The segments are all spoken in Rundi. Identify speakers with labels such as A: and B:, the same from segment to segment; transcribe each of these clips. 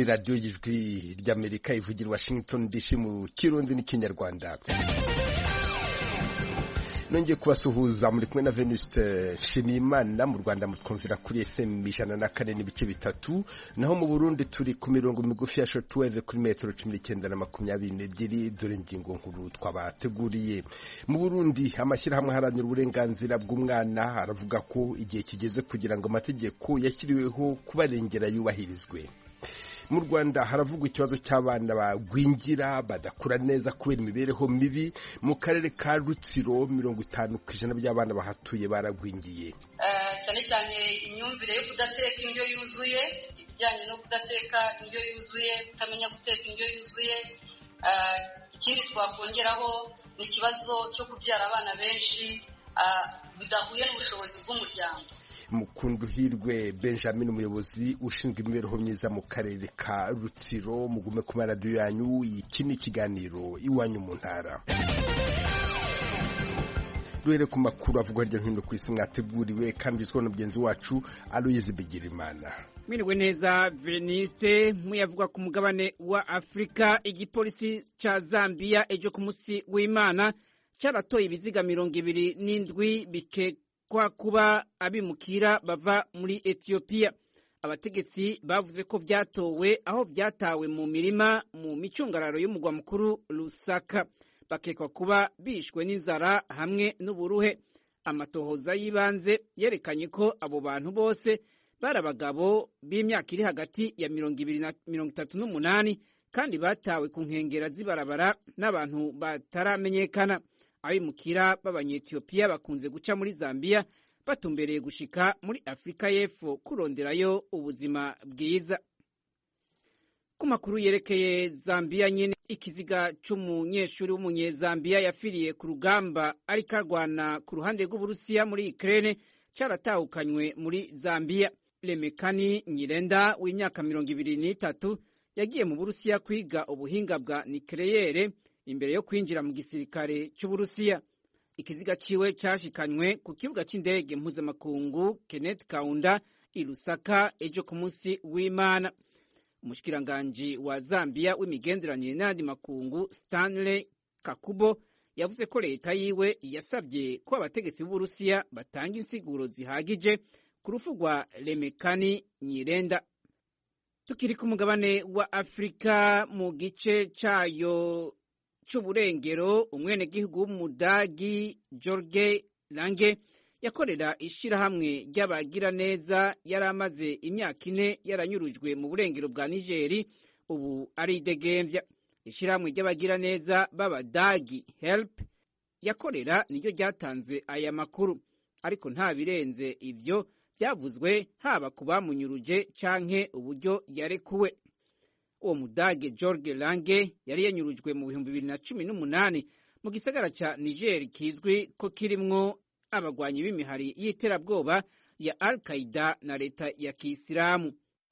A: ni radiyo y'ijwi ry'amerika ivugira washington dc mu kirundi n'ikinyarwanda nongeye kubasuhuza muri kumwe na venuste nshimiyimana mu rwanda mutwumvira kuri fm ijana na kane n'ibice bitatu naho mu burundi turi ku mirongo migufi ya shortwave kuri metero cumi n'icyenda na makumyabiri n'ebyiri dore ingingo nkuru twabateguriye mu burundi amashyirahamwe aharanira uburenganzira bw'umwana aravuga ko igihe kigeze kugira ngo amategeko yashyiriweho kubarengera yubahirizwe mu rwanda haravugwa ikibazo cy'abana bagwingira badakura neza kubera imibereho mibi mu karere ka rutsiro mirongo itanu ku ijana by'abana bahatuye baragwingiye
B: cyane cyane imyumvire yo kudateka indyo yuzuye ibijyanye no kudateka indyo yuzuye kutamenya guteka indyo yuzuye ikindi twakongeraho ni ikibazo cyo kubyara abana benshi bidahuye n'ubushobozi bw'umuryango
A: mukunduhirwe benjamin umuyobozi ushinzwe imibereho myiza mu karere ka rutsiro mugume ku maradiyo yanyu iki ni ikiganiro iwanyu mu ntara duhere ku makuru avugwa hirya no hino ku isi mwateguriwe kandi ugizweho na mugenzi wacu aloyizi bigirimana
C: mwiriwe neza veniste muyavuga ku mugabane wa afurika igipolisi cya zambia ejo ku munsi w'imana cyaratoye ibiziga mirongo ibiri n'indwi bike kwa kuba abimukira bava muri etiyopiya abategetsi bavuze ko byatowe aho byatawe mu mirima mu micungararo y'umugwa mukuru rusaka bakekwa kuba bishwe n'inzara hamwe n'uburuhe amatohoza y'ibanze yerekanye ko abo bantu bose bari abagabo b'imyaka iri hagati ya mirongo ibiri na mirongo itatu n'umunani kandi batawe ku nkengera z'ibarabara n'abantu bataramenyekana abimukira b'abanyetiyopiya bakunze guca muri zambiya batumbereye gushika muri afurika y'epfo kuronderayo ubuzima bwiza ku makuru yerekeye zambiya nyine ikiziga c'umunyeshuri w'umunyezambiya yafiriye ku rugamba ariko arwana ku ruhande rw'uburusiya muri ikirere caratahukanywe muri zambiya remekani nyirenda w'imyaka mirongo ibiri n'itatu yagiye mu burusiya kwiga ubuhinga bwa nikereyere imbere yo kwinjira mu gisirikare cy'uburusiya ikiziga ciwe cyashikanywe ku kibuga cy'indege mpuzamakungu kenneth kaunda i lusaka ejo ku munsi w'imana umushikiranganji wa zambia w'imigenderanire n'ayandi makungu stanley kakubo yavuze ko leta yiwe yasabye ko abategetsi b'uburusiya batanga insiguro zihagije ku rufu rwa remekani nyirenda tukiri ku mugabane wa afurika mu gice cayo c'uburengero umwenegihugu w'umudagi Jorge Lange yakorera ishirahamwe ry'abagiraneza yari amaze imyaka ine yaranyurujwe mu burengero bwa Nigeri ubu aridegembya ishirahamwe ry'abagiraneza b'abadagi help yakorera niryo ryatanze aya makuru ariko nta birenze ivyo byavuzwe haba ku bamunyuruje canke uburyo yarekuwe uwo mudage George Lange yari yanyurujwe mu bihumbi bibiri na cumi n'umunani mu gisagara ca Niger kizwi ko kirimwo abagwanyi b'imihari y'iterabwoba ya Al Qaida na leta ya Kisilamu.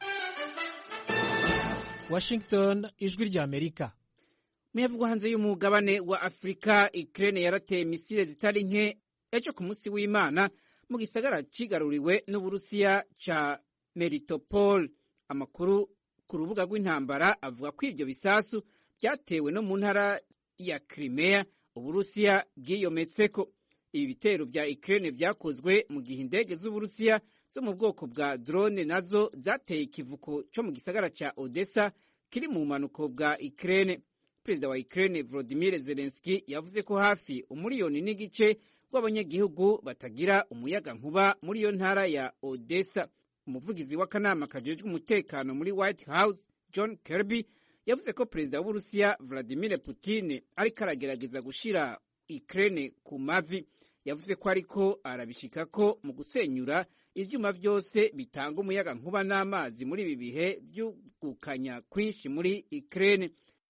D: Washington, ijwi rya Amerika.
C: Muyavugwa hanze y'umugabane wa Afrika, Ukraine yarateye misile zitari nke ejo ku munsi w'Imana mu gisagara cigaruriwe n'Uburusiya ca Melitopol. Amakuru ku rubuga rw'intambara avuga ko ibyo bisasu byatewe no mu ntara ya Crimea Uburusiya bwiyometseko. Ibi bitero vya Ukraine vyakozwe mu gihe indege z'Uburusiya zo mu bwoko bwa drone nazo zateye ikivuko co mu gisagara ca Odessa kiri mu bumanuko bwa Ukraine. Perezida wa Ukraine Volodymyr Zelensky yavuze ko hafi umuriyoni n'igice w'abanyagihugu batagira umuyaga nkuba muri iyo ntara ya Odessa. umuvugizi w'akanama kajejwe umutekano muri White House John Kirby yavuze ko perezida w'Uburusiya Vladimir Putin ariko aragerageza gushira Ukraine ku mavi yavuze ko ariko arabishikako mu gusenyura ivyuma vyose bitanga umuyaga nkuba n'amazi muri ibi bihe vy'ugukanya kwinshi muri Ukraine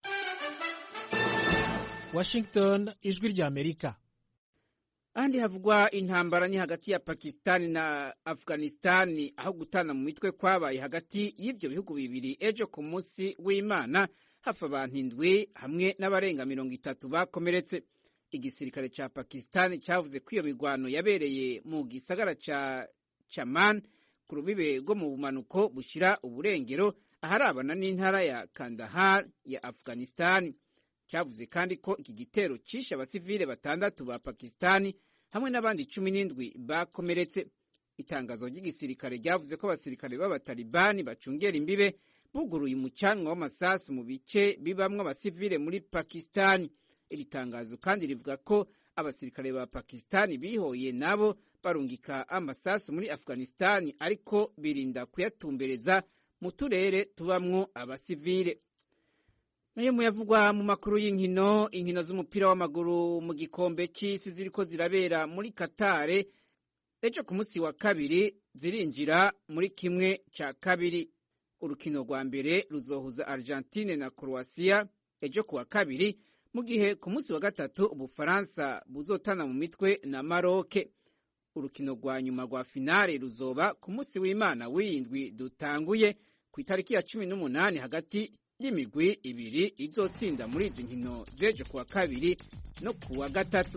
D: Washington ijwi rya Amerika
C: ahandi havugwa intambara ni hagati ya pakisitani na afuganisitani aho gutana mu mitwe kwabaye hagati y'ibyo bihugu bibiri ejo ku munsi w'imana hafi abantu indwi hamwe n'abarenga mirongo itatu bakomeretse igisirikare ca pakisitani cavuze ko iyo migwano yabereye mu gisagara ca chaman ku rubibe rwo mu bumanuko bushira uburengero aharabana n'intara ya kandahar ya afghanistan cyavuze kandi ko iki gitero cishe abasivile batandatu ba pakistani hamwe n'abandi cumi n'indwi bakomeretse itangazo ry'igisirikare ryavuze ko abasirikare b'abatalibani bacungera imbibe buguruye umucanwa w'amasasu mu bice bibamwo abasivile muri pakistani iri tangazo kandi rivuga ko abasirikare ba pakistani bihoye nabo barungika amasasu muri afghanistani ariko birinda kuyatumbereza mu turere tubamwo abasivile nayo muyavugwa mu makuru y'inkino inkino z'umupira w'amaguru mu gikombe c'isi ziriko zirabera muri katare ejo ku munsi wa kabiri zirinjira muri kimwe ca kabiri urukino rwa mbere ruzohuza argentine na croatia ejo ku wa kabiri mu gihe ku munsi wa gatatu ubufaransa buzotana mu mitwe na maroke urukino rwa nyuma rwa finale ruzoba ku munsi w'imana w'iyindwi dutanguye ku itariki ya cumi n'umunani hagati y'imigwi ibiri izotsinda muri izi nkino z'ejo ku wa kabiri no ku wa gatatu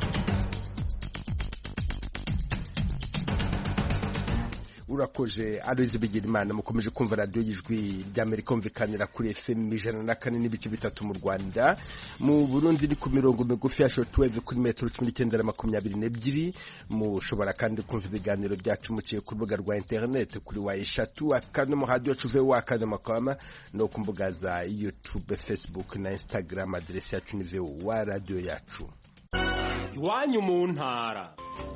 A: urakoze aroze bigira imana mukomeje kumva radiyo y'ijwi ry'amerika kumvikanira kuri fm ijana na kane n'ibice bitatu mu rwanda mu burundi ni ku mirongo migufi ya shortwave kuri metero cumi n'icyenda na makumyabiri n'ebyiri mushobora kandi kumva ibiganiro byacu muciye ku rubuga rwa interineti kuri wa eshatu akadomo hadiyo cuve wa akadomo kama no ku mbuga za youtube facebook na instagram aderesi yacu ni wa radiyo yacu
E: iwanyu mu ntara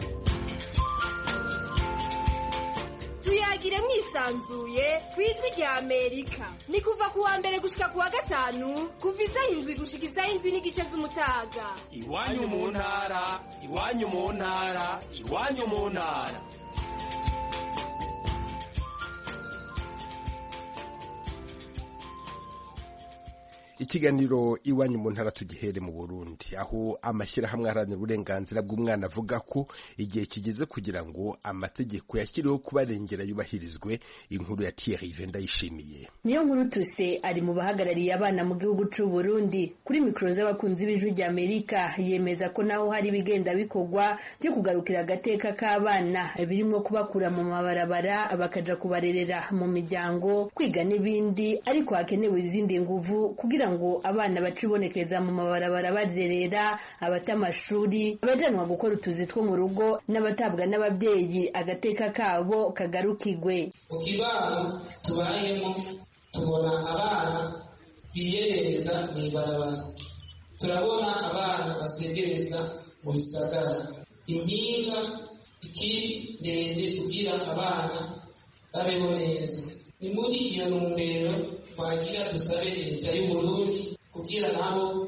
F: tuyagire mwisanzuye ku ijwi rya amerika ni kuva ku wa mbere gushika ku wa gatanu kuva isaha indwi gushika isaha indwi n'igice z'umutaga
E: iwanyu mu ntara iwanyu mu ntara iwanyu mu ntara
A: ikiganiro iwanyu mu ntara tugihere mu burundi aho amashyirahamwe aharanira uburenganzira bw'umwana avuga ko igihe kigeze kugira ngo amategeko yashyiriweho kubarengera yubahirizwe inkuru ya Thierry ndayishimiye
G: niyo nkuru tuse ari mu bahagarariye abana mu gihugu c'u Burundi kuri mikoro z'abakunzi b'ijwi rya Amerika yemeza ko naho hari ibigenda bikorwa byo kugarukira agateka k'abana birimo kubakura mu mabarabara bakaja kubarerera mu miryango kwiga n'ibindi ariko hakenewe izindi nguvu kugira ngo abana bacibonekeza mu mabarabara bazerera abata amashuri abajanwa gukora utuzi two mu rugo n'abatabwa n'ababyeyi agateka kabo kagarukigwe
H: mu kibano tubayemo tubona abana biyerereza mu ibarabara turabona abana basegereza mu bisagara impinga ikiri ndende kugira abana babeho neza ni muri iyo ntumbero twagira dusabe leta y'uburundi kugira nabo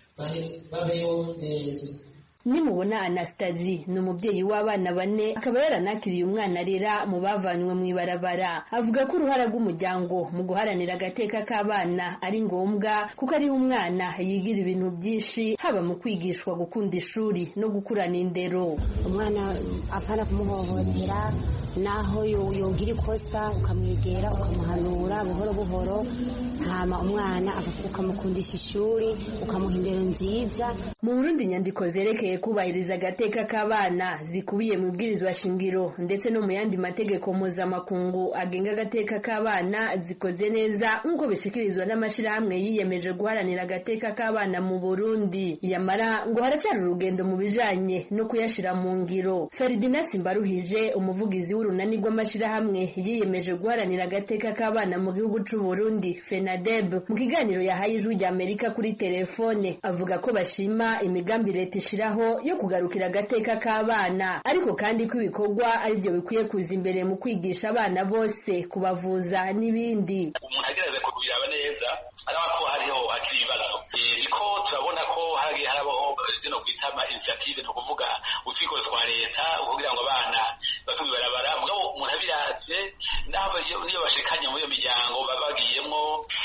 H: babeho neza
G: nimubona anastasi ni umubyeyi w'abana bane akaba yaranakiriye umwana arera mu bavanywe mu ibarabara avuga ko uruhara rw'umuryango mu guharanira agateka k'abana ari ngombwa kuko ariho umwana yigira ibintu byinshi haba mu kwigishwa gukunda ishuri no gukurana indero
I: umwana apana kumuhohotera naho yogira ikosa ukamwegera ukamuhanura buhoro buhoro hama umwana ukamukundisha ishuri ukamuha indero nziza
G: mu burundi inyandiko zerekeye kubahiriza agateka k'abana zikubiye mu bwirizwa shingiro ndetse no mu yandi mategeko mpuzamakungu agenga agateka k'abana zikoze neza nk'uko bishikirizwa n'amashyirahamwe yiyemeje guharanira agateka k'abana mu burundi yamara ngo haracyari urugendo mu bijanye no kuyashira mu ngiro feridina simbaruhije umuvugizi w'urunani rw'amashyirahamwe yiyemeje guharanira agateka k'abana mu gihugu c'u burundi fenadeb mu kiganiro yahaye ijwi rya amerika kuri telefone avuga ko bashima imigambi leta ishiraho yo kugarukira agateka k'abana ariko kandi ko ibikorwa ari byo bikwiye kuza imbere mu kwigisha abana bose kubavuza n'ibindi
J: umuntu agerageza kubiraba neza araba ko hariho hakiri ibibazo niko turabona ko hagiye harabaho zino kwita ama initiative ni ukuvuga utwiko twa leta kugira ngo abana bave mu ibarabara mugabo umuntu abiravye naho iyo bashikanye muri iyo miryango baba bagiyemwo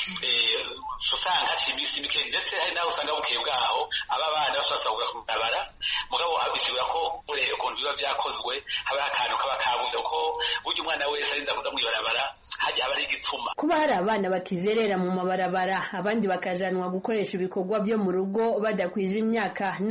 J: usanga haciye iminsi mike ndetse hari naho usanga bukeye bwaho aba bana bashobora ku ibarabara mugabo bisigura ko ureba ukuntu biba byakozwe haba akantu kaba kabuze kuko burya umwana wese arinza kuja mu ibarabara hajya haba ari igituma
G: kuba hari abana bakizerera mu mabarabara abandi bakajanwa gukoresha ibikorwa byo mu rugo badakwije imyaka n'ayandi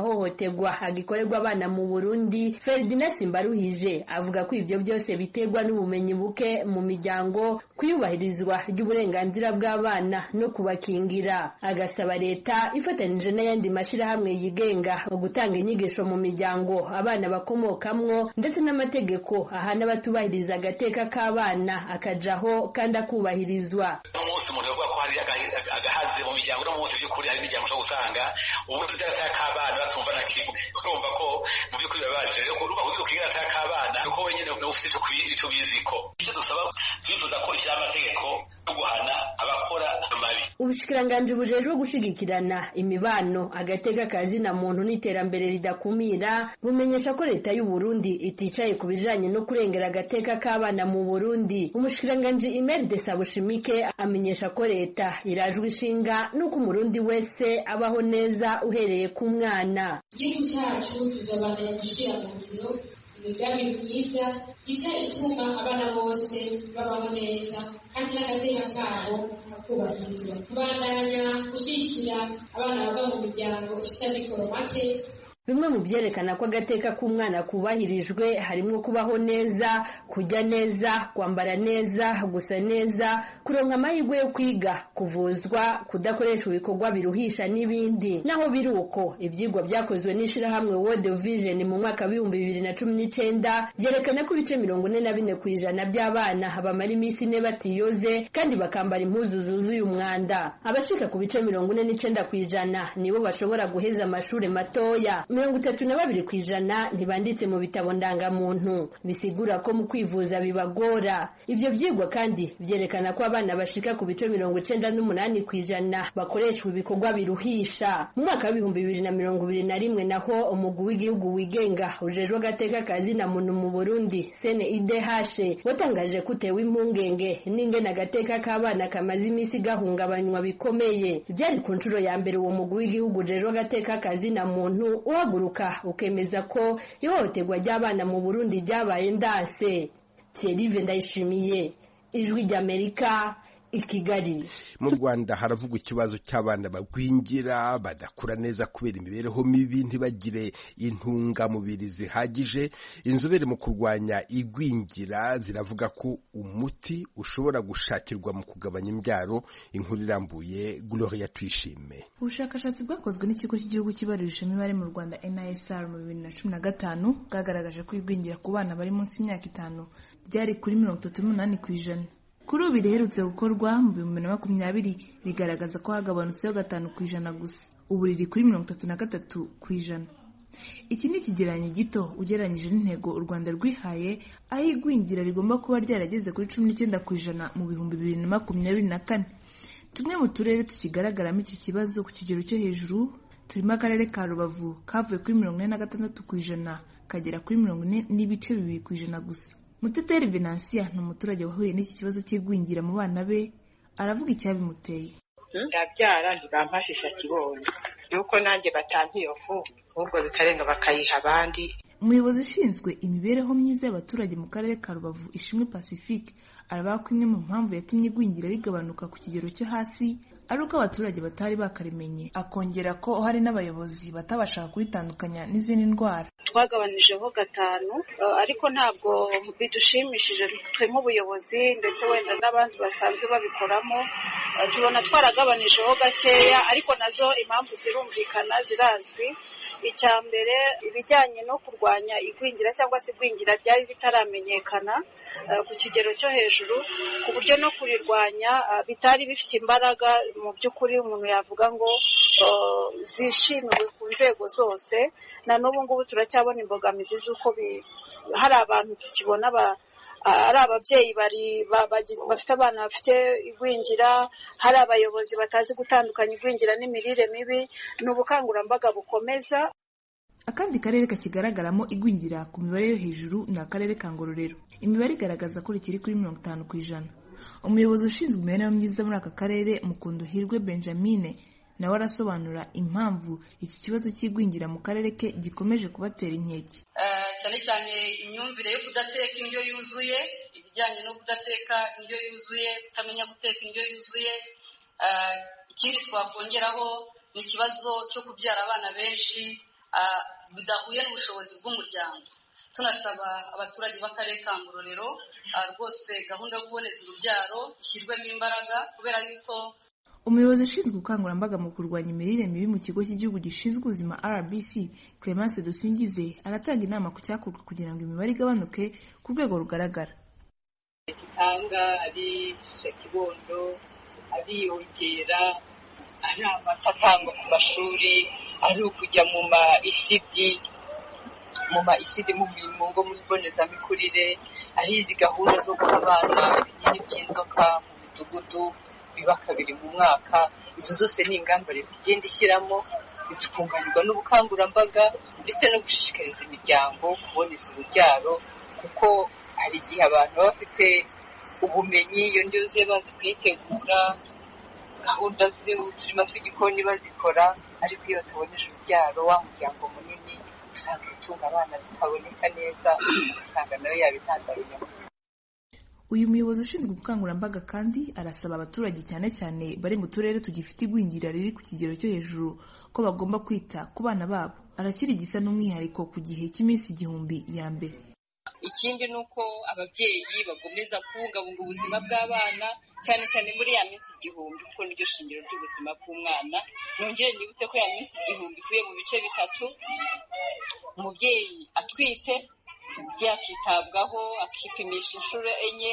G: mahohoterwa agikorerwa abana mu burundi ferdinand simbaruhije avuga ko ibyo byose biterwa n'ubumenyi buke mu miryango kuyubahirizwa ry'uburenganzira bw'abana no kubakingira agasaba leta ifatanije n'ayandi mashyirahamwe yigenga mu gutanga inyigisho mu miryango abana bakomokamwo ndetse n'amategeko ahana abatubahiriza agateka k'abana akajaho kandi akubahirizwa
J: umunsi umuntu yavuga ko hari agahaze mu miryango no munsi by'ukuri hari imiryango ushobora gusanga ubundi agateka k'abana batumva na kimwe urumva ko mu by'ukuri bibabaje rero urumva kugira ukigira agateka k'abana nuko wenyine ufite icyo ubiziko icyo dusaba twifuza ko ishyira amategeko yo guhana abakora amabi
G: ubushikiranganji bujejwe gushigikirana imibano agateka kazina muntu n'iterambere ridakumira bumenyesha ko leta y'u Burundi iticaye ku bijanye no kurengera agateka k'abana mu Burundi umushikiranganji Imelda Sabushimike amenyesha ko leta irajwe ishinga nuko umurundi wese abaho neza uhereye ku mwana
K: igihugu cyacu tuzabandanya gushyira mu ngiro imigambi myiza iza ituma abana bose babaho neza kandi n'agateka kabo kakubahirizwa kubandanya gushyigikira abana bava mu miryango ifite amikoro make
G: bimwe mu byerekana ko agateka k'umwana kubahirijwe harimo kubaho neza kujya neza kwambara neza gusa neza kuronka amahirwe yo kwiga kuvuzwa kudakoresha ibikorwa biruhisha n'ibindi naho biri uko ibyigwa byakozwe n'ishyirahamwe World Vision mu mwaka w'ibihumbi bibiri na cumi n'icyenda byerekana ko ibice mirongo ine na bine ku ijana by'abana bamara iminsi ine batiyoze kandi bakambara impuzu zuzuye umwanda abashika ku bice mirongo ine n'icyenda ku ijana nibo bashobora guheza amashuri matoya mirongo itatu na babiri ku ijana ntibanditse mu bitabo ndangamuntu bisigura ko mu kwivuza bibagora ibyo byigwa kandi byerekana ko abana bashika ku bice mirongo icenda n'umunani ku ijana bakoreshwa ibikorwa biruhisha mu mwaka w'ibihumbi bibiri na mirongo ibiri na rimwe naho umugwi w'igihugu wigenga ujejwe agateka kazina muntu mu burundi sene idehashe watangaje ko utewe impungenge n'ingene agateka k'abana kamaze iminsi gahungabanywa bikomeye byari ku nshuro ya mbere uwo mugwi w'igihugu ujejwe agateka kazina muntu uhaguruka ukemeza ko ihohoterwa ry'abana mu burundi ryabaye ndase thierry ndayishimiye ijwi ry'amerika i kigali
A: mu rwanda haravugwa ikibazo cy'abana bagwingira badakura neza kubera imibereho mibi ntibagire intungamubiri zihagije inzobere mu kurwanya igwingira ziravuga ko umuti ushobora gushakirwa mu kugabanya imbyaro inkuru irambuye gloria tuyishime
L: ubushakashatsi bwakozwe n'ikigo cy'igihugu kibarurisha imibare mu rwanda nisr mu bibiri na cumi na gatanu bwagaragaje ko igwingira ku bana bari munsi y'imyaka itanu ryari kuri mirongo itatu n'umunani ku ijana kuri ubu riherutse gukorwa mu bihumbi bibiri na makumyabiri rigaragaza ko hagabanutseho gatanu ku ijana gusa ubu riri kuri mirongo itatu na gatatu ku ijana iki ni ikigereranyo gito ugereranyije n'intego u rwanda rwihaye aho igwingira rigomba kuba ryarageze kuri cumi n'icyenda ku ijana mu bihumbi bibiri na makumyabiri na kane tumwe mu turere tukigaragaramo iki kibazo ku kigero cyo hejuru turimo akarere ka rubavu kavuye kuri mirongo ine na gatandatu ku ijana kagera kuri mirongo ine n'ibice bibiri ku ijana gusa muteteri venansiya ni umuturage wahuye n'iki kibazo cy'igwingira mu bana be aravuga icyabimuteye
M: ndabyara ntibampashisha kibonye yuko nanjye batampa iyo fu ahubwo bikarenga bakayiha abandi
L: umuyobozi ushinzwe imibereho myiza y'abaturage mu karere ka rubavu ishimwe pacifique aravuga ko imwe mu mpamvu yatumye igwingira rigabanuka ku kigero cyo hasi ari uko abaturage batari bakarimenye akongera ko hari n'abayobozi batabashaga kuritandukanya n'izindi ndwara
N: twagabanyijeho gatanu ariko ntabwo bidushimishije twe nk'ubuyobozi ndetse wenda n'abandi basanzwe babikoramo tubona twaragabanyijeho gakeya ariko nazo impamvu zirumvikana zirazwi icya mbere ibijyanye no kurwanya igwingira cyangwa se igwingira byari bitaramenyekana ku kigero cyo hejuru ku buryo no kurirwanya bitari bifite imbaraga mu by'ukuri umuntu yavuga ngo zishimiwe ku nzego zose na n'ubu ngubu turacyabona imbogamizi z'uko hari abantu tukibona ari ababyeyi bafite abana bafite igwingira hari abayobozi batazi gutandukanya igwingira n'imirire mibi ni ubukangurambaga bukomeza
L: akandi karere kakigaragaramo igwingira ku mibare yo hejuru ni akarere ka ngororero imibare igaragaza ko rikiri kuri mirongo itanu ku ijana umuyobozi ushinzwe imibereho myiza muri aka karere mukunduhirwe benjamine nawe arasobanura impamvu iki kibazo cy'igwingira mu karere ke gikomeje kubatera inkeke
B: cyane cyane imyumvire yo kudateka indyo yuzuye ibijyanye no kudateka indyo yuzuye kutamenya guteka indyo yuzuye ikindi twakongeraho ni ikibazo cyo kubyara abana benshi bidahuye n'ubushobozi bw'umuryango tunasaba abaturage b'akarere ka ngororero rwose gahunda yo kuboneza urubyaro ishyirwemo imbaraga kubera yuko
L: umuyobozi ushinzwe ubukangurambaga mu kurwanya imirire mibi mu kigo cy'igihugu gishinzwe ubuzima rbc clemence dusingize aratanga inama ku cyakorwa kugira ngo imibare igabanuke ku rwego rugaragara
O: gitanga ari kibondo ariyongera ari amata atangwa ku mashuri ari ukujya mu ma isidi mu ma isidi mu ngo muri mbonezamikurire ari izi gahunda zo guha abana ibinini by'inzoka mu midugudu biba kabiri mu mwaka izo zose ni ingamba leta igenda ishyiramo zikunganirwa n'ubukangurambaga ndetse no gushishikariza imiryango kuboneza urubyaro kuko hari igihe abantu baba bafite ubumenyi iyo ndyo yuzuye bazi kuyitegura gahunda z'uturima tw'igikoni bazikora ariko iyo bataboneje urubyaro wa muryango munini usanga ibitunga abana bitaboneka neza ugasanga nawe yabitandariye
L: uyu muyobozi ushinzwe ubukangurambaga kandi arasaba abaturage cyane cyane bari mu turere tugifite igwingira riri ku kigero cyo hejuru ko bagomba kwita ku bana babo arakira igisa n'umwihariko ku gihe cy'iminsi igihumbi ya mbere
O: ikindi ni uko ababyeyi bagomeza kubungabunga ubuzima bw'abana cyane cyane muri ya minsi igihumbi kuko niryo shingiro ry'ubuzima bw'umwana nongere nibutse ko ya minsi igihumbi ikuye mu bice bitatu umubyeyi atwite byakitabwaho akipimisha inshuro enye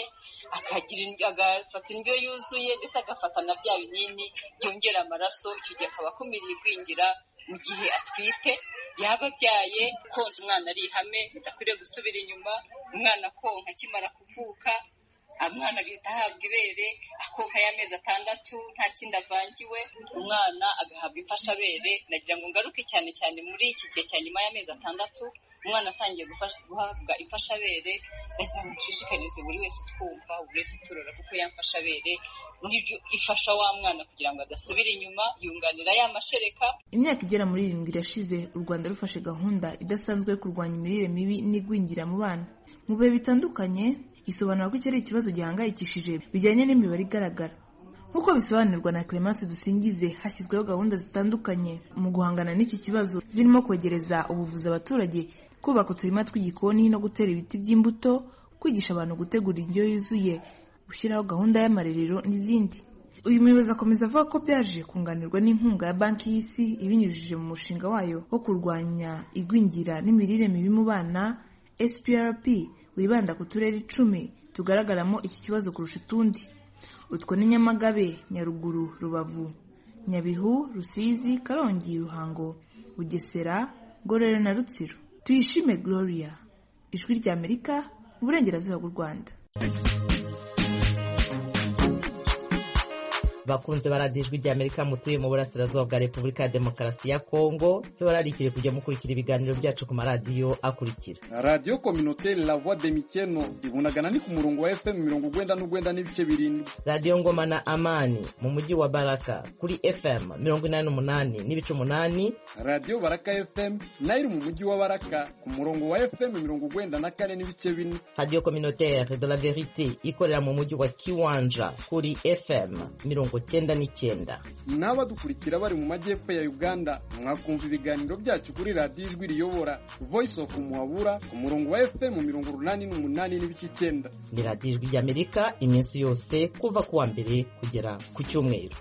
O: agafata indyo yuzuye ndetse agafata na bya binini byongera amaraso icyo gihe akaba akumiriye igwingira mu gihe atwite yaba abyaye konsa umwana ari ihame bidakwiriye gusubira inyuma umwana konka akimara kuvuka umwana agahita ahabwa ibere akonka y'amezi atandatu nta kindi avangiwe umwana agahabwa imfashabere nagira ngo ngaruke cyane cyane muri iki gihe cya nyuma y'amezi atandatu umwana atangiye guhabwa imfashabere ndagira ngo nshishikarize buri wese utwumva buri wese uturora kuko yamfashabere n'ibyo ifasha wa mwana kugira ngo adasubira inyuma yunganira ya mashereka
L: imyaka igera muri irindwi irashize u rwanda rufashe gahunda idasanzwe yo kurwanya imirire mibi n'igwingira mu bana mu bihe bitandukanye isobanura ko iki ari ikibazo gihangayikishije bijyanye n'imibare igaragara nk'uko bisobanurwa na clemence dusingize hashyizweho gahunda zitandukanye mu guhangana n'iki kibazo zirimo kwegereza ubuvuzi abaturage kubaka uturima tw'igikoni no gutera ibiti by'imbuto kwigisha abantu gutegura indyo yuzuye gushyiraho gahunda y'amarerero n'izindi uyu muyobozi akomeza avuga ko byaje kunganirwa n'inkunga ya banki y'isi ibinyujije mu mushinga wayo wo kurwanya igwingira n'imirire mibi mu bana sprp wibanda ku turere icumi tugaragaramo iki kibazo kurusha utundi utwo ni nyamagabe nyaruguru rubavu nyabihu rusizi karongi ruhango bugesera ngororero na rutsiro tuyishime gloria ijwi ry'amerika uburengerazuba bw'u rwanda
P: bakunze baradiye ijwi ry'amerika mutuye mu burasirazuba bwa repubulika ya demokarasi ya kongo tubararikire kujya mukurikira ibiganiro byacu ku maradiyo akurikira
Q: radiyo kominoteri la voix de mikeno ibunagana ni ku murongo wa fm mirongo ugwenda n'ugwenda n'ibice birindwi
P: radiyo ngoma na amani mu mujyi wa baraka kuri fm mirongo inani n'umunani n'ibice umunani
Q: radiyo baraka fm nayo iri mu mujyi wa baraka ku murongo wa fm mirongo ugwenda na kane n'ibice bine
P: radiyo kominoteri de la verite ikorera mu mujyi wa kiwanja kuri fm mirongo cyenda n'icyenda
Q: n'abadukurikira bari mu majyepfo ya uganda mwakumva ibiganiro byacu kuri radiyo ijwi riyobora voice of muhabura ku murongo wa fm mirongo urunani n'umunani n'ibice icyenda
P: ni radiyo ijwi ry'amerika iminsi yose kuva ku wa mbere kugera ku cyumweru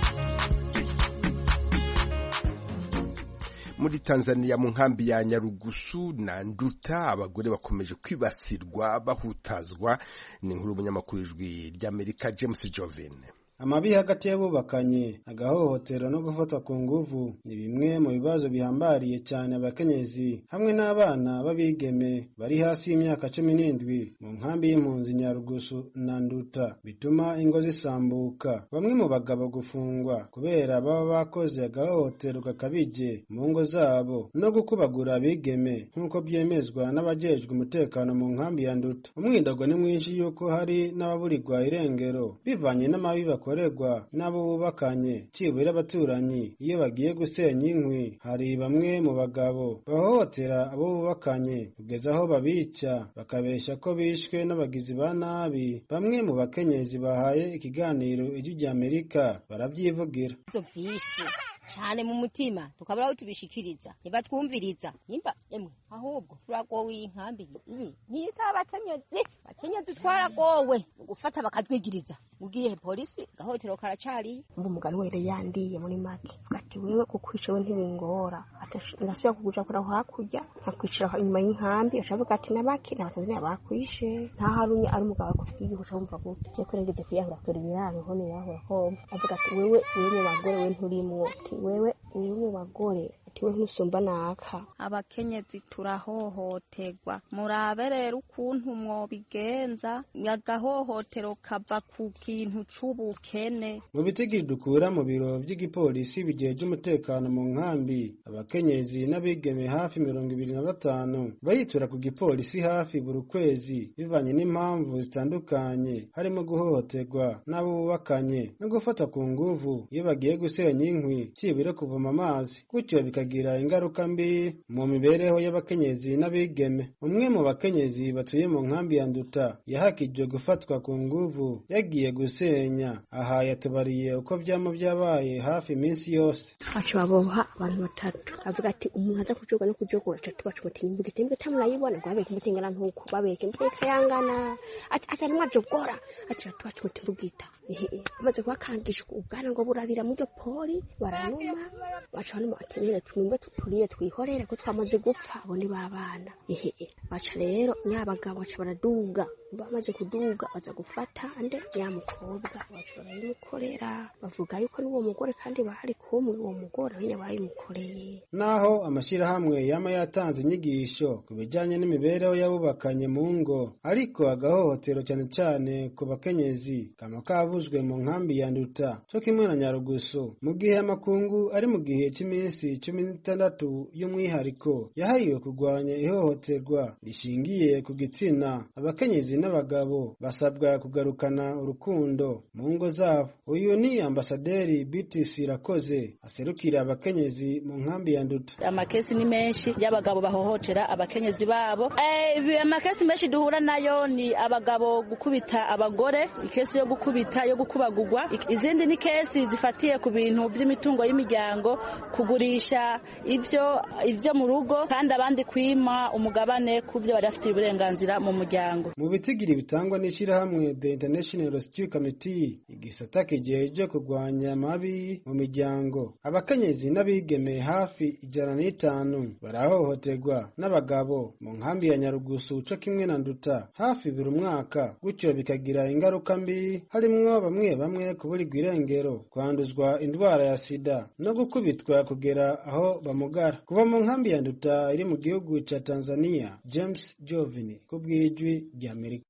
A: muri tanzania mu nkambi ya nyarugusu na nduta abagore bakomeje kwibasirwa bahutazwa ni inkuru y'umunyamakuru ijwi ry'amerika james jovene
R: amabi hagati y'abubakanye agahohotero no gufatwa ku nguvu ni bimwe mu bibazo bihambariye cyane abakenyezi hamwe n'abana b'abigeme bari hasi y'imyaka cumi n'indwi mu nkambi y'impunzi nyarugusu na nduta bituma ingo zisambuka bamwe mu bagabo gufungwa kubera baba bakoze agahohotero gakabije mu ngo zabo no gukubagura abigeme nk'uko byemezwa n'abajejwe umutekano mu nkambi ya nduta umwidogo ni mwinshi y'uko hari n'ababurirwa irengero bivanye n'amabi bakora bakorerwa n'abo bubakanye cibura abaturanyi iyo bagiye gusenya inkwi hari bamwe mu bagabo bahohotera abo bubakanye kugeza aho babica bakabeshya ko bishwe n'abagizi ba nabi bamwe mu bakenyezi bahaye ikiganiro ijwi ry'amerika barabyivugira
S: ibibazo byinshi cyane mu mutima tukabura aho tubishikiriza ntibatwumviriza nimba emwe ahubwo turagowe iyi nkambi ibi ntiyita abakenyezi abakenyezi twaragowe mu gufata bakatwigiriza ubwiye polisi gahotero karacari
T: ngo umugani were yandiye muri make ati wewe kukwica we ntibingora ndasubira kuguja kura hakurya nkakwicara inyuma y'inkambi acavuga ati nabaki n'abatanzania bakwishe nta harumye ari umugabo akubwiye uca wumva gute je kurengeze kwiyahura kure ibiraro ho nirahura homba avuga ati wewe wewe mu bagore we nturimwo ati wewe wewe mu bagore ati we ntusumba naka
U: abakenyezi turahohoterwa murabe rero ukuntu mwobigenza agahohotero kava ku kintu c'ubukene
R: mu bitigiri dukura mu biro vy'igipolisi bijeje umutekano mu nkambi abakenyezi n'abigeme hafi mirongo ibiri na batanu bayitura ku gipolisi hafi buri kwezi bivanye n'impamvu zitandukanye harimo guhohoterwa n'abo bubakanye no gufata ku nguvu iyo bagiye gusenya inkwi cibure kuvoma amazi gutyo bikagira ingaruka mbi mu mibereho y'abakenyezi n'abigeme umwe mu bakenyezi batuye mu nkambi ya nduta yahakijwe gufatwa ku nguvu yagiye gusenya aha yatubariye uko vyama vyabaye hafi iminsi yose
T: baca baboha abantu batatu avuga ati umuntu aza kujoga no kujogora atatu baca bati imbwa imbwa tamurayibona ngo babeke imbuto ingana ntuko babeke imbuto ikayangana ati atari mwajogora ati bati baca bati imbugita amaze kubakangisha ubwana ngo burabira muri iryo poli baranuma baca banuma ati rero tumwe turiye twihorere ko twamaze gupfa abo ni babana ehe baca rero nyabagabo baca baraduga bamaze kuduga baza gufata ande ya mukobwa baca barayimukorera bavuga yuko n'uwo mugore kandi bari kumwe uwo mugore nyine bayimukoreye
R: naho amashyirahamwe yama yatanze inyigisho ku bijyanye n'imibereho y'abubakanye mu ngo ariko agahohotero cyane cyane ku bakenyezi kama kavuzwe mu nkambi ya nduta cyo kimwe na nyarugusu mu gihe amakungu ari mu gihe cy'iminsi cumi n'itandatu y'umwihariko yahariwe kurwanya ihohoterwa rishingiye ku gitsina abakenyezi n'abagabo basabwa kugarukana urukundo mu ngo zabo uyu ni ambasaderi BTC Rakoze aserukira abakenyezi mu nkambi ya Nduta
V: amakesi ni menshi y'abagabo bahohotera abakenyezi babo eh amakesi menshi duhura nayo ni abagabo gukubita abagore ikesi yo gukubita yo gukubagurwa izindi ni kesi zifatiye ku bintu by'imitungo y'imiryango kugurisha ivyo ivyo mu rugo kandi abandi kwima umugabane ku byo bari bafitiye uburenganzira mu muryango
R: mu bitigiri bitangwa n'ishyirahamwe The International Rescue Committee igisata kijeje kurwanya amabi mu miryango abakenyezi n'abigeme hafi ijana n'itanu barahohoterwa n'abagabo mu nkambi ya Nyarugusu co kimwe na Nduta hafi buri mwaka gutyo bikagira ingaruka mbi harimwo bamwe bamwe kuburirwa irengero kwanduzwa indwara ya sida no gukubitwa kugera aho bamugara kuva mu nkambi ya Nduta iri mu gihugu ca Tanzania James Jovini ku bw'ijwi ry'Amerika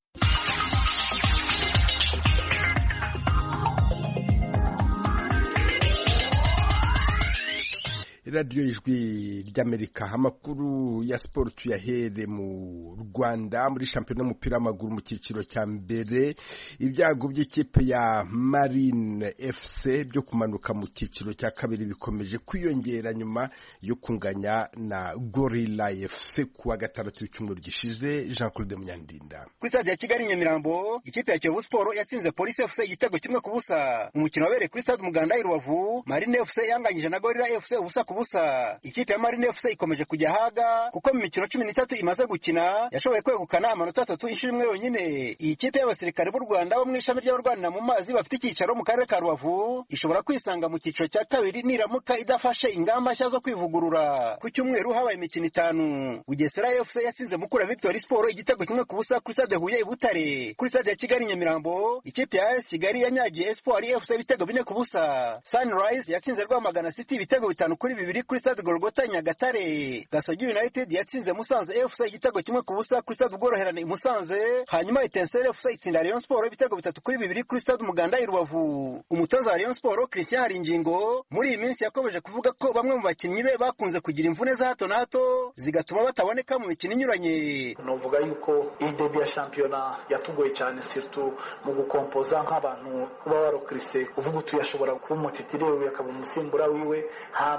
A: radiyo ijwi ry'amerika amakuru ya siporo tuyahere mu rwanda muri shampiyona y'umupira w'amaguru mu cyiciro cya mbere ibyago by'ikipe ya marine fc byo kumanuka mu cyiciro cya kabiri bikomeje kwiyongera nyuma yo kunganya na gorilla fc ku wa gatandatu w'icyumweru gishize jean claude munyandinda
W: kuri stade ya kigali nyamirambo ikipe ya kiyovu siporo yatsinze polisi fc igitego kimwe ku busa umukino wabereye kuri stade umuganda i rubavu marine fc yanganyije na gorilla fc ubusa ku busa ikipe ya marine fc ikomeje kujya haga kuko mu mikino cumi n'itatu imaze gukina yashoboye kwegukana amanota atatu inshuro imwe yonyine iyi kipe y'abasirikare b'u rwanda bo mu ishami ry'abarwanira mu mazi bafite icyicaro mu karere ka rubavu ishobora kwisanga mu cyiciro cya kabiri niramuka idafashe ingamba nshya zo kwivugurura ku cyumweru habaye imikino itanu bugesera fc yatsinze mukura victory sport igitego kimwe ku busa kuri stade huye i butare kuri stade ya kigali nyamirambo ikipe ya as kigali yanyagiye espoir fc ibitego bine ku busa sunrise yatsinze rwamagana city ibitego bitanu kuri bibiri kuri stade golgota nyagatare gasogi united yatsinze musanze fc igitego kimwe ku busa kuri stade ubworoherane i musanze hanyuma etensere fc itsinda rayon sport ibitego bitatu kuri bibiri kuri stade umuganda i rubavu umutoza wa rayon sport christian haringingo muri iyi minsi yakomeje kuvuga ko bamwe mu bakinnyi be bakunze kugira imvune za hato na hato zigatuma bataboneka mu mikino inyuranye
X: novuga yuko iyi debi ya shampiyona yatugoye cyane sirtu mu gukompoza nk'abantu uba warokirise uvuga uti yashobora kuba umutitiri we akaba umusimbura wiwe hama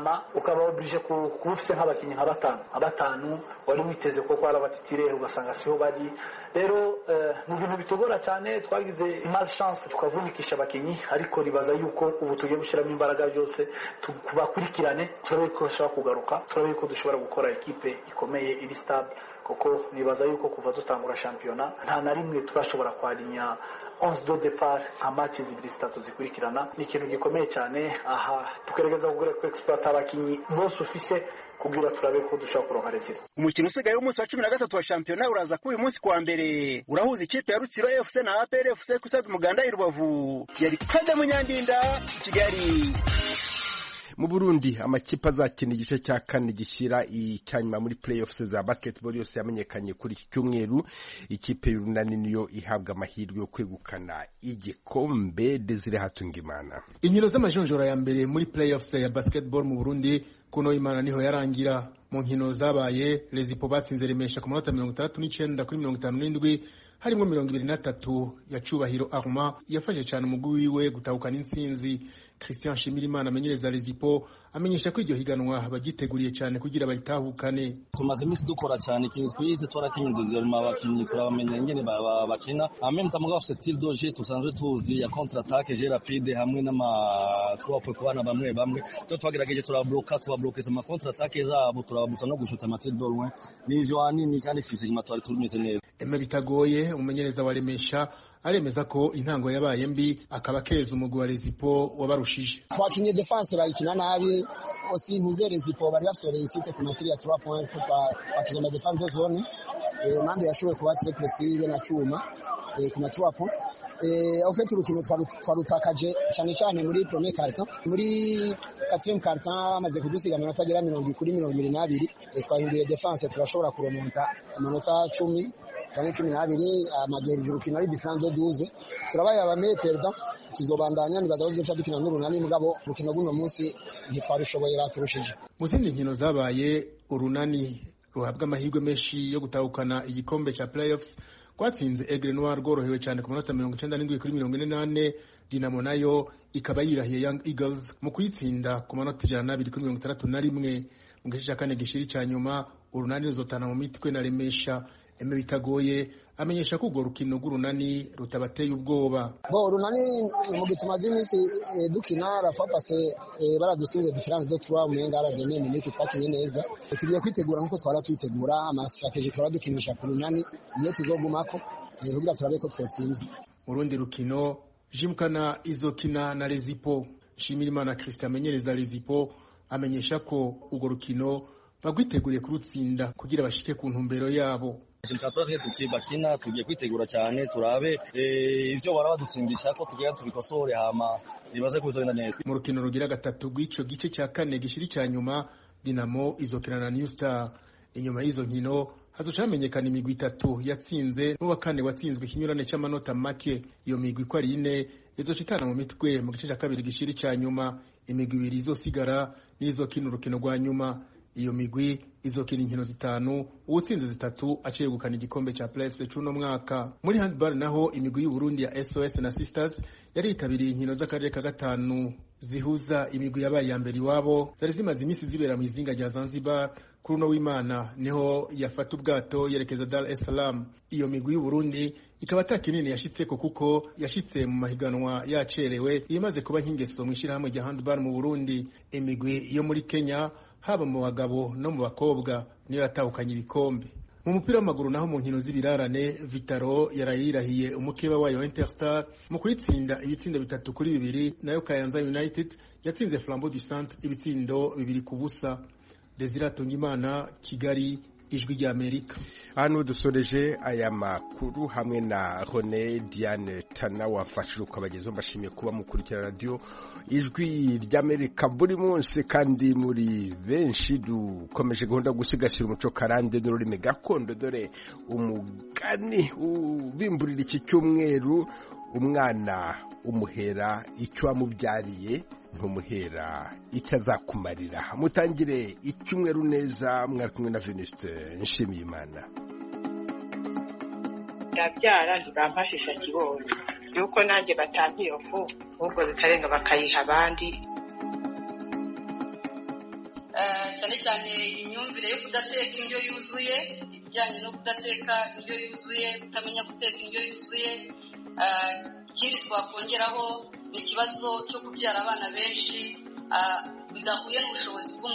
X: ukaba oblige kuba ufite nk'abakinnyi nka batanu nka batanu wari witeze ko ari abatitirere ugasanga siho bari rero ni ibintu bitugora cyane twagize imari chance tukavunikisha abakinnyi ariko ribaza yuko ubu tugiye gushyiramo imbaraga byose tubakurikirane turabe ko bashobora kugaruka turabe ko dushobora gukora ekipe ikomeye iri stable kuko nibaza yuko kuva dutangura shampiyona nta na rimwe turashobora kwarinya onze do depart nka match zibiri zitatu zikurikirana ni ikintu gikomeye cyane aha tugerageza kugura ku exploit abakinnyi bose ufise kugira turabe ko dushobora kuronka resita
W: umukino usigaye w'umunsi wa cumi na gatatu wa shampiyona uraza kuba uyu munsi kuwa mbere urahuza ikipe ya rutsiro fc na apr fc ku stade umuganda i rubavu yari kade munyandinda kigali
A: mu burundi amakipe azakina igice cya kane gishyira icyanyuma muri playoffs za basketball yose yamenyekanye kuri iki cyumweru ikipe y'urunani niyo ihabwa amahirwe yo kwegukana igikombe desire hatungimana
C: inkino z'amajonjora ya mbere muri playoffs ya basketball mu burundi kuno imana niho yarangira mu nkino zabaye rezipo batsinze remesha ku manota mirongo itandatu n'icyenda kuri mirongo itanu n'indwi harimo mirongo ibiri na tatu ya cubahiro arma yafashe cyane umugwi wiwe gutahukana intsinzi christian shimirimana amenyereza rezipo amenyesha ko iryo higanwa bagiteguriye cyane kugira bayitahukane
D: tumaze iminsi dukora cyane ikintu twize twarakinyuze mu abakinnyi turabamenya ingene bakina ameme mugabo afite style doje tusanzwe tuzi ya contre attaque je rapide hamwe n'ama trois ku bana bamwe bamwe to twagerageje turabloka tubablokeza ama contre attaque zabo turababuza no gushuta amatir de loin n'ivyo hanini kandi physiquement twari tumeze neza
C: Eme bitagoye umumenyereza wa Remesha aremeza ko intango yabaye mbi akaba keza umugwi wa Rezipo wabarushije
E: twakinye defense bayikina nabi osi ntuze Rezipo bari bafise réussite ku matiri ya 3 points bakinye ama defense zone eh mande yashoboye kuba très précis na cuma eh ku ma 3 points eh au fait urukino twarutakaje cyane cyane muri premier carton muri quatrième carton amaze kudusiga amanota agera mirongo kuri mirongo ibiri n'abiri twahinduye defense turashobora kuremonta amanota cumi cyangwa cumi n'abiri amagerije urukino ari diferanse duze turabaye abameye perida tuzobandanya nibaza ko duca dukina n'urunani mugabo urukino rw'uno munsi ntitwarushoboye raturushije
C: mu zindi nkino zabaye urunani ruhabwa amahirwe menshi yo gutahukana igikombe cya playoffs rwatsinze Aigle Noir rworohewe cyane ku manota mirongo icyenda n'indwi kuri mirongo ine n'ane Dinamo nayo ikaba yirahiye Young Eagles mu kuyitsinda ku manota ijana n'abiri kuri mirongo itandatu na rimwe mu gice cya kane gishiri cya nyuma urunani ruzotana mu mitwe na remesha eme bitagoye amenyesha ko urwo rukino rw'urunani rutabateye ubwoba
E: bo urunani mu gihe tumaze iminsi dukina rafa pase baradusinze diferanse do tuwa umenga aradene mu miki twakinye neza tugiye kwitegura nk'uko twara twitegura amasitrategi twara dukinisha ku runani niyo tuzogumako kugira turabe ko twotsinda
C: mu rundi rukino jimukana izokina na rezipo nshimirimana christian amenyereza rezipo amenyesha ko urwo rukino bagwiteguriye kurutsinda kugira bashike ku ntumbero yabo
D: tukaba bakina tugiye kwitegura cyane turabe ivyo bara badusimbisha ko tugira tubikosore hama nibaze ko bizogenda neza
C: mu rukino rugira gatatu rw'ico gice cya kane gishiri cya nyuma dinamo izokina na new star inyuma y'izo nkino hazoca hamenyekana imigwi itatu yatsinze n'uwa kane watsinzwe ikinyurane c'amanota make iyo migwi ko ari ine izoca itana mu mitwe mu gice cya kabiri gishiri cya nyuma imigwi ibiri izosigara n'izokina urukino rwa nyuma iyo migwi izokina inkino zitanu uwutsinze zitatu aciye gukana igikombe cya playoffs c'uno mwaka muri handball naho imigwi y'uburundi ya sos na sisters yari yitabiriye inkino z'akarere ka gatanu zihuza imigwi yabaye iya mbere iwabo zari zimaze iminsi zibera mu izinga rya zanzibar kuri uno w'imana niho yafata ubwato yerekeza dar es salaam iyo migwi y'uburundi ikaba ata kinini yashitseko kuko yashitse mu mahiganwa yacerewe imaze kuba nk'ingeso mu ishyirahamwe rya handball mu burundi imigwi yo muri kenya haba mu bagabo no mu bakobwa niyo yatahukanye ibikombe mu mupira w'amaguru naho mu nkino z'ibirarane vitaro yarayirahiye umukeba wayo wa interstar mu kuyitsinda ibitsindo bitatu kuri bibiri nayo kayanza united yatsinze flambeau du centre ibitsindo bibiri ku busa desire atungimana kigali ijwi rya amerika
A: hano dusoreje aya makuru hamwe na hone diane tana wafashije ukabagezaho mbashimiye kuba mukurikira radiyo ijwi ry'amerika buri munsi kandi muri benshi dukomeje gahunda yo gusigasira umuco karande n'ururimi gakondo dore umugani ubimburira iki cyumweru umwana umuhera icyo wamubyariye ntumuhera icyo azakumarira mutangire icyumweru neza mwari kumwe na venuste nshimiyimana
M: ndabyara ntibampashisha kibonye yuko nanjye batampa iyo fu ahubwo bikarenga bakayiha abandi
B: cyane cyane imyumvire yo kudateka indyo yuzuye ibijyanye no kudateka indyo yuzuye kutamenya guteka indyo yuzuye ikindi twakongeraho ni ikibazo cyo kubyara abana benshi bidahuye n'ubushobozi bw'umuntu